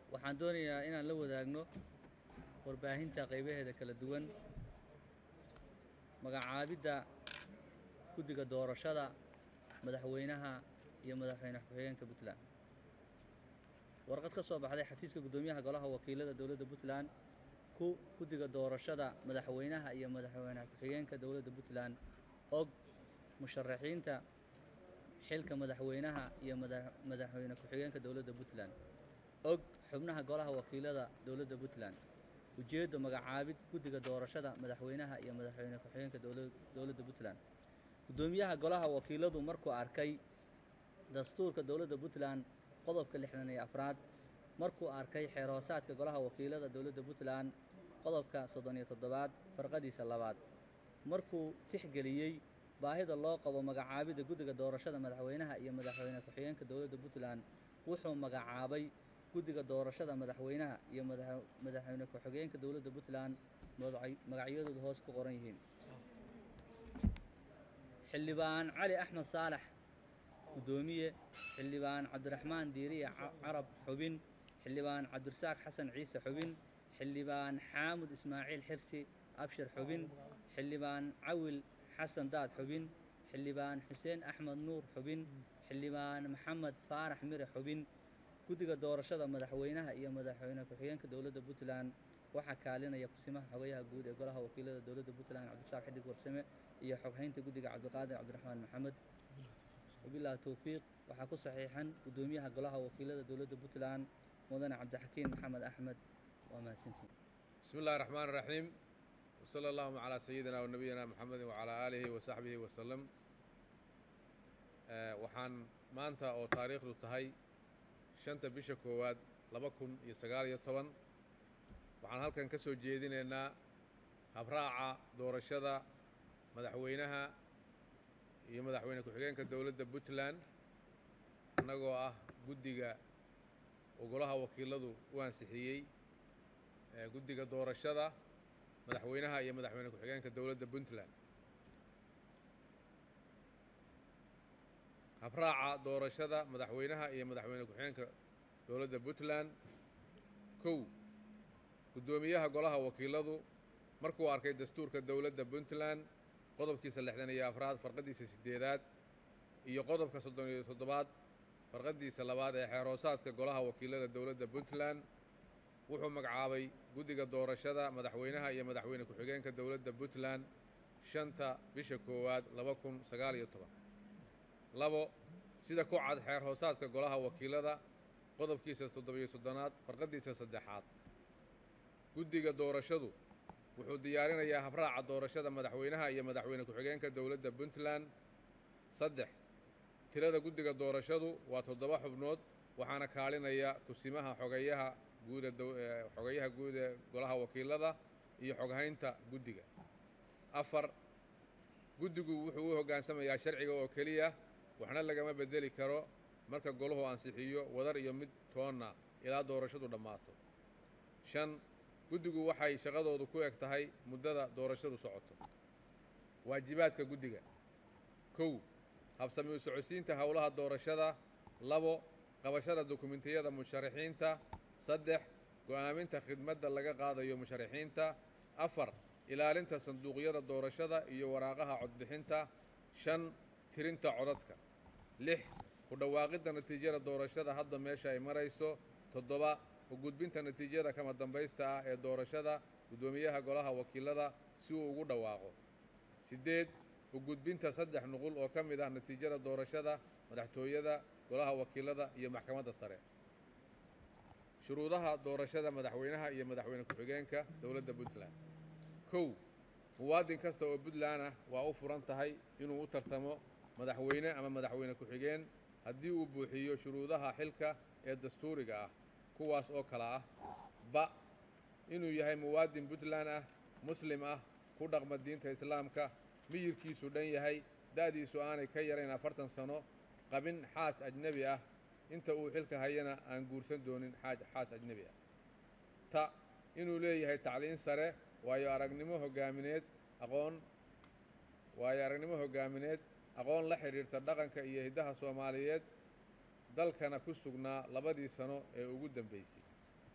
waxaan doonayaa inaan la wadaagno warbaahinta qaybaheeda kala duwan magacaabidda guddiga doorashada madaxweynaha iyo madaxweyne ku-xigeenka puntland warqad ka soo baxday xafiiska guddoomiyaha golaha wakiilada dowladda puntland ku guddiga doorashada madaxweynaha iyo madaxweyne ku-xigeenka dowladda puntland og musharaxiinta xilka madaxweynaha iyo madaxweyne ku-xigeenka dowladda puntland og xubnaha golaha wakiilada dowladda puntland ujeeddo magacaabid guddiga doorashada madaxweynaha iyo madaxweyne ku-xigeenka dowladda puntland guddoomiyaha golaha wakiiladu markuu arkay dastuurka dowladda puntland qodobka lixdan iyo afraad markuu arkay xeerhoosaadka golaha wakiilada dowladda puntland qodobka soddon iyo toddobaad farqadiisa labaad markuu tixgeliyey baahida loo qabo magacaabidda guddiga doorashada madaxweynaha iyo madaxweyne ku-xigeenka dowladda puntland wuxuu magacaabay guddiga doorashada madaxweynaha iyo madaxweyne ku-xigeenka dowladda puntland magacyadoodu hoos ku qoran yihiin xildhibaan cali axmed saalax guddoomiye xildhibaan cabdiraxmaan diiriye carab xubin xildhibaan cabdirasaaq xasan ciise xubin xildhibaan xaamud ismaaciil xirsi abshir xubin xildhibaan cawil xasan daad xubin xildhibaan xuseen axmed nuur xubin xildhibaan maxamed faarax mire xubin guddiga doorashada madaxweynaha iyo madaxweyne ku-xigeenka dowladda puntland waxaa kaalinaya kusimaha xogayaha guud ee golaha wakiilada dowladda puntland cabdirasaaq xidig warsame iyo xoghaynta guddiga cabdiqaadir cabdiraxmaan maxamed wabilahi towfiiq waxaa ku saxiixan guddoomiyaha golaha wakiilada dowladda puntland mudane cabdixakiin maxamed axmed waa mahadsantiin bismi illahi raxmaan raxiim wsala allahuma calaa sayidina wa nabiyina moxamedin wacalaa aalihi wa saxbihi wasalam waxaan maanta oo taariikhdu tahay shanta bisha koowaad laba kun iyo sagaal iyo toban waxaan halkan ka soo jeedinaynaa habraaca doorashada madaxweynaha iyo madaxweyne ku-xigeenka dowladda puntland annagoo ah guddiga uu golaha wakiiladu u ansixiyey guddiga doorashada madaxweynaha iyo madaxweyne ku-xigeenka dowladda puntland habraaca doorashada madaxweynaha iyo madaxweyne ku-xigeenka dowladda puntland kow guddoomiyaha golaha wakiiladu markuu arkay dastuurka dowladda puntland qodobkiisa lixdan iyo afraad farqadiisa siddeedaad iyo qodobka soddon iyo toddobaad farqadiisa labaad ee xeerhoosaadka golaha wakiilada dowladda puntland wuxuu magacaabay guddiga doorashada madaxweynaha iyo madaxweyne ku-xigeenka dowladda puntland shanta bisha koowaad laba kun sagaal iyo toban labo sida ku cad xeer hoosaadka golaha wakiilada qodobkiisa toddobiyo soddonaad farqadiisa saddexaad guddiga doorashadu wuxuu diyaarinayaa habraaca doorashada madaxweynaha iyo madaxweyne ku-xigeenka dowladda puntland saddex tirada guddiga doorashadu waa toddoba xubnood waxaana kaalinaya kusimaha xogayaha guuda xogayaha guud ee golaha wakiilada iyo xoghaynta guddiga afar guddigu wuxuu u hoggaansamayaa sharciga oo keliya waxna lagama beddeli karo marka golahu ansixiyo wadar iyo mid toonna ilaa doorashadu dhammaato shan guddigu waxay shaqadoodu ku eg tahay muddada doorashadu socoto waajibaadka guddiga kow habsami u socodsiinta howlaha doorashada labo qabashada dokumentiyada musharaxiinta saddex go'aaminta khidmadda laga qaadayo musharaxiinta afar ilaalinta sanduuqyada doorashada iyo waraaqaha codbixinta shan tirinta codadka lix ku dhawaaqidda natiijada doorashada hadda meesha ay marayso toddoba u gudbinta natiijada kama dambaysta ah ee doorashada guddoomiyaha golaha wakiilada si uu ugu dhawaaqo siddeed u gudbinta saddex nuqul oo ka mid ah natiijada doorashada madaxtooyada golaha wakiilada iyo maxkamadda sare shuruudaha doorashada madaxweynaha iyo madaxweyne ku-xigeenka dowladda puntland kow muwaadin kasta oo puntland ah waa u furan tahay inuu u tartamo madaxweyne ama madaxweyne ku-xigeen haddii uu buuxiyo shuruudaha xilka ee dastuuriga ah kuwaas oo kale ah ba inuu yahay muwaadin puntland ah muslim ah ku dhaqma diinta islaamka miyirkiisu dhan yahay da'diisu aanay ka yarayn afartan sano qabin xaas ajnebi ah inta uu xilka hayana aan guursan doonin xaas ajnebi ah ta inuu leeyahay tacliin sare waayo aragnimo hoggaamineed aqoon waayo aragnimo hoggaamineed aqoon la xidhiirta dhaqanka iyo hiddaha soomaaliyeed dalkana ku sugnaa labadii sano ee ugu dambaysay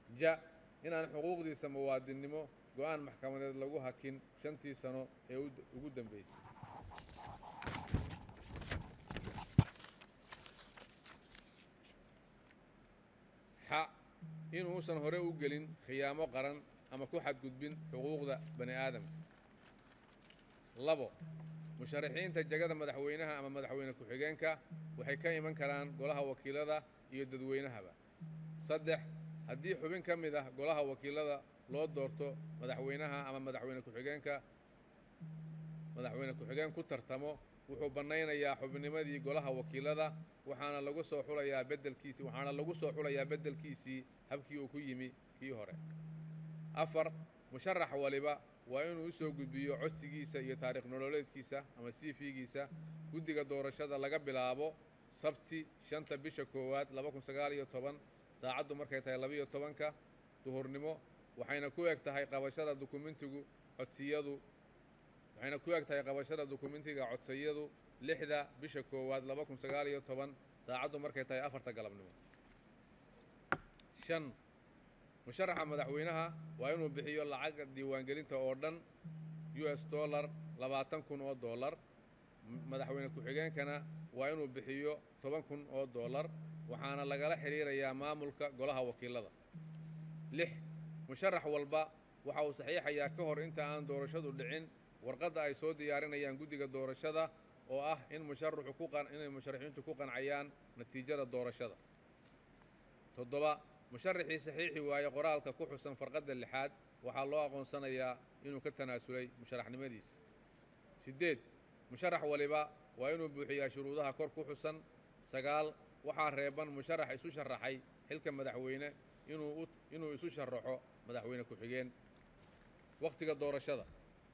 ja inaan xuquuqdiisa muwaadinnimo go'aan maxkamadeed lagu hakin shantii sano ee ugu dambaysay xa inuusan hore u gelin khiyaamo qaran ama ku xadgudbin xuquuqda bani aadamka labo musharaxiinta jegada madaxweynaha ama madaxweyne ku-xigeenka waxay ka iman karaan golaha wakiilada iyo dadweynahaba saddex haddii xubin ka mid ah golaha wakiilada loo doorto madaxweynaha ama madaxweyne ku-xigeenka madaxweyne ku-xigeen ku tartamo wuxuu bannaynayaa xubnimadii golaha wakiilada waxaana lagu soo xulayaa beddelkiisii waxaana lagu soo xulayaa beddelkiisii habkii uu ku yimi kii hore afar musharax waliba waa inuu u soo gudbiyo codsigiisa iyo taariikh nololeedkiisa ama cv-giisa guddiga doorashada laga bilaabo sabti shanta bisha koowaad laba kun sagaal iyo toban saacaddu markay tahay labiiyo tobanka duhurnimo waxayna ku eg tahay qabashada dukumentigu codsiyadu waxayna ku eg tahay qabashada dukumentiga codsiyadu lixda bisha koowaad laba kun sagaal iyo toban saacaddu markay tahay afarta galabnimo shan musharaxa madaxweynaha waa inuu bixiyo lacagga diiwaangelinta oo dhan u s dollar labaatan kun oo dollar madaxweyne ku-xigeenkana waa inuu bixiyo toban kun oo dollar waxaana lagala xidhiirayaa maamulka golaha wakiilada lix musharax walba waxa uu saxiixayaa ka hor inta aan doorashadu dhicin warqadda ay soo diyaarinayaan guddiga doorashada oo ah in musharaxu ku inay musharaxiintu ku qancayaan natiijada doorashada toddoba musharaxii saxiixi waaye qoraalka ku xusan farqadda lixaad waxaa loo aqoonsanayaa inuu ka tanaasulay musharaxnimadiisa siddeed musharax waliba waa inuu buuxiyaa shuruudaha kor ku xusan sagaal waxaa reeban musharax isu sharaxay xilka madaxweyne inuu inuu isu sharaxo madaxweyne ku-xigeen wakhtiga doorashada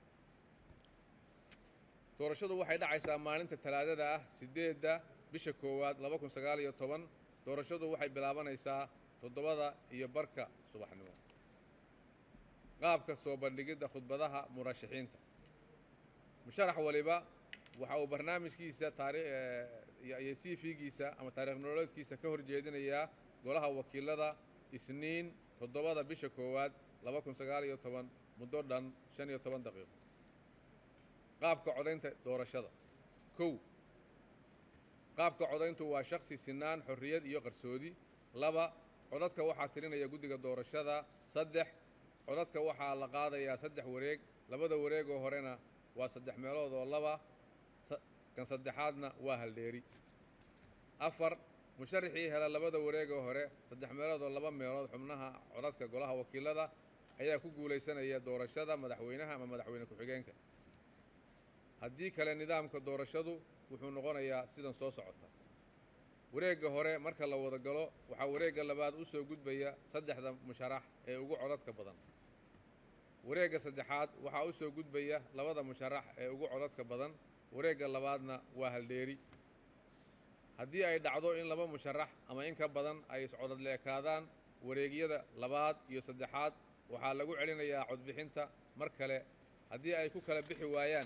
doorashadu waxay dhacaysaa maalinta talaadada ah siddeedda bisha koowaad laba kun sagaal iyo toban doorashadu waxay bilaabanaysaa toddobada iyo barka subaxnimo qaabka soo bandhigidda khudbadaha murashaxiinta musharax waliba waxa uu barnaamijkiisa taariiyo cv-giisa ama taarikh nololeedkiisa ka hor jeedinayaa golaha wakiilada isniin toddobada bisha koowaad laba kun sagaal iyo toban muddo dhan shan iyo toban daqiiqo qaabka codaynta doorashada kow qaabka codayntu waa shaksi sinaan xorriyad iyo qarsoodi laba codadka waxaa tirinaya guddiga doorashada saddex codadka waxaa la qaadayaa saddex wareeg labada wareegoo horena waa saddex meelood oo laba kan saddexaadna waa haldheeri afar musharaxii hela labada wareegoo hore saddex meelood oo laba meelood xubnaha codadka golaha wakiilada ayaa ku guulaysanaya doorashada madaxweynaha ama madaxweyne ku-xigeenka haddii kale nidaamka doorashadu wuxuu noqonayaa sidan soo socota wareegga hore marka la wada galo waxaa wareegga labaad u soo gudbaya saddexda musharax ee ugu codadka badan wareegga saddexaad waxaa u soo gudbaya labada musharax ee ugu codadka badan wareegga labaadna waa haldheeri haddii ay dhacdo in laba musharax ama in ka badan ay iscodad leekaadaan wareegyada labaad iyo saddexaad waxaa lagu celinayaa codbixinta mar kale haddii ay ku kala bixi waayaan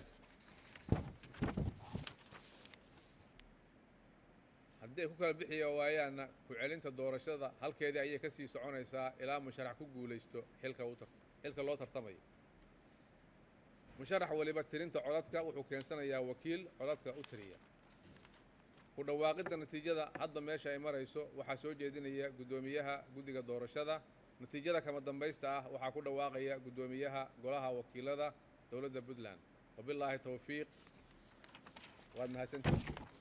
haddii ay ku kala bixiya waayaanna ku-celinta doorashada halkeedii ayay ka sii soconaysaa ilaa musharax ku guulaysto xilka u xilka loo tartamayo musharax waliba tirinta codadka wuxuu keensanayaa wakiil codadka u tiriya ku dhawaaqidda natiijada hadda meesha ay marayso waxaa soo jeedinaya guddoomiyaha guddiga doorashada natiijada kama dambaysta ah waxaa ku dhawaaqaya guddoomiyaha golaha wakiilada dowladda puntland wabilaahi towfiiq waad mahadsantihi